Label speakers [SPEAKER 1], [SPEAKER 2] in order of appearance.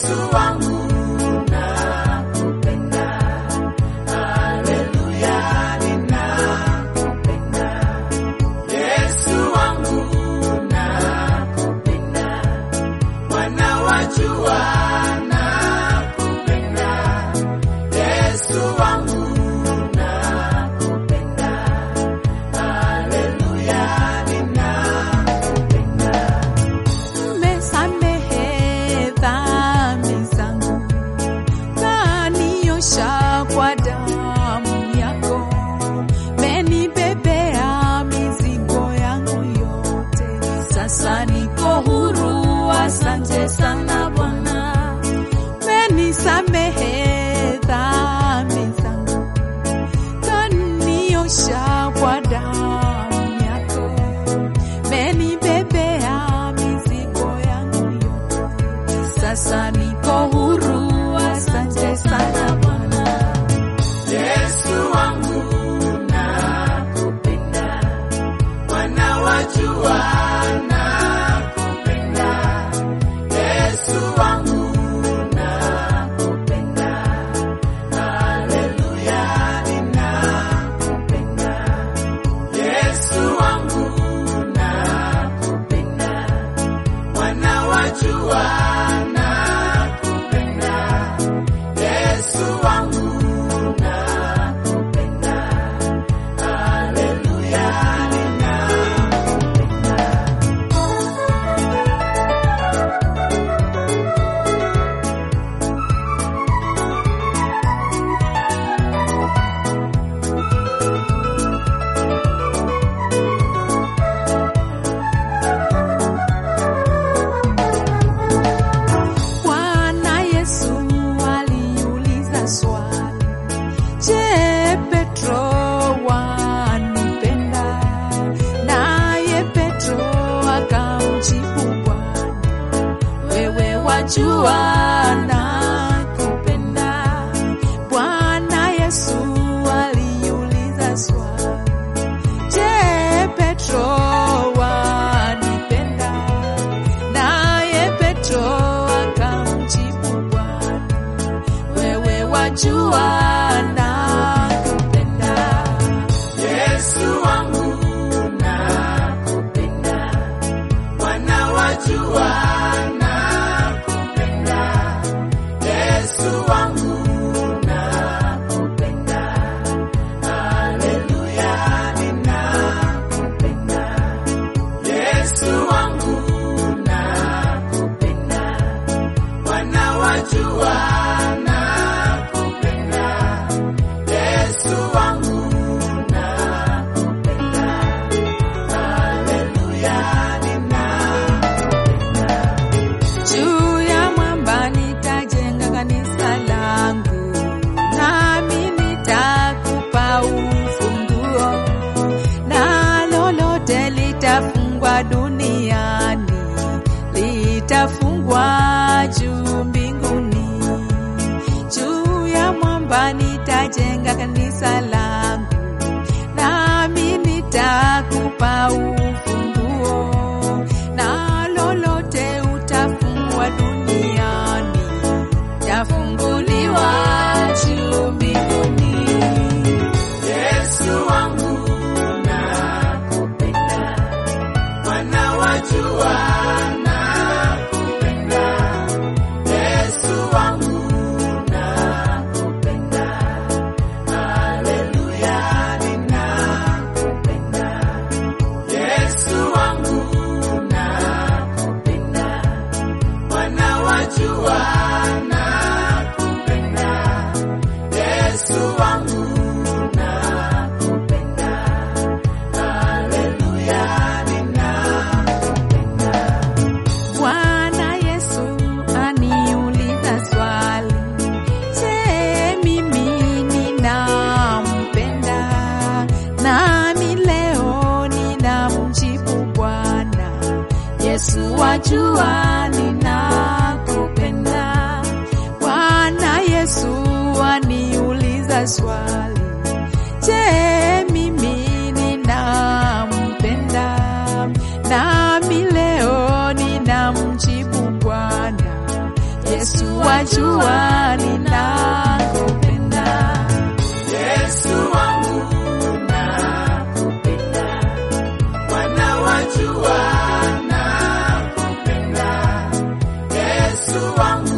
[SPEAKER 1] Yesu wangu nakupenda, haleluya, ninakupenda. Yesu wangu nakupenda, Bwana wajua nakupenda. Yesu wangu nakupenda, haleluya, ninakupenda.
[SPEAKER 2] Mmesamehe dhambi zangu, kaniosha kwa damu yako, menibebea mizigo yangu yote, sasa niko huru. Asante sana Bwana, menisamehe dhambi zangu, kaniosha kwa damu yako menibebea mizigo yangu yote, sasa niko huru. Asante sana Bwana.
[SPEAKER 1] Yesu wangu nakupenda, Bwana wajua nakupenda. Yesu wangu nakupenda, haleluya, ninakupenda. Yesu wangu nakupenda, Bwana wajua nakupenda. Yesu wangu nakupenda, haleluya, ninakupenda.
[SPEAKER 2] Bwana Yesu aliuliza swali, je, Petro wanipenda? Naye Petro akamjibu Bwana, wewe wajua nakupenda. Bwana Yesu aliuliza swali, je, Petro wanipenda? Naye Petro akamjibu Bwana, wewe wajua nakupenda.
[SPEAKER 1] Yesu wangu nakupenda, Bwana wajua nakupenda. Yesu wangu nakupenda, haleluya, ninakupenda. Yesu wangu nakupenda, Bwana wajua nakupenda. Yesu wangu nakupenda, haleluya, ninakupenda.
[SPEAKER 2] Juu ya mwamba nitajenga kanisa langu, nami nitakupa ufunguo, na lolote litafungwa duniani litafungwa juu mbinguni. Juu ya mwamba nitajenga kanisa langu, nami nitakupa ufunguo, na lolote utafungwa duniani tafunguliwa juu mbinguni.
[SPEAKER 1] Yesu wangu nakupenda, Bwana wajua nakupenda. Yesu wangu nakupenda, haleluya, ninakupenda. Yesu wangu nakupenda, Bwana wajua nakupenda. Yesu wangu nakupenda, haleluya, ninakupenda.
[SPEAKER 2] Bwana Yesu aniuliza swali, je, mimi ninampenda? Nami leo ninamjibu Bwana Yesu, wajua ninakupenda. Yesu wajua ninakupenda.
[SPEAKER 1] Yesu wangu nakupenda, Bwana wajua nakupenda, Yesu wangu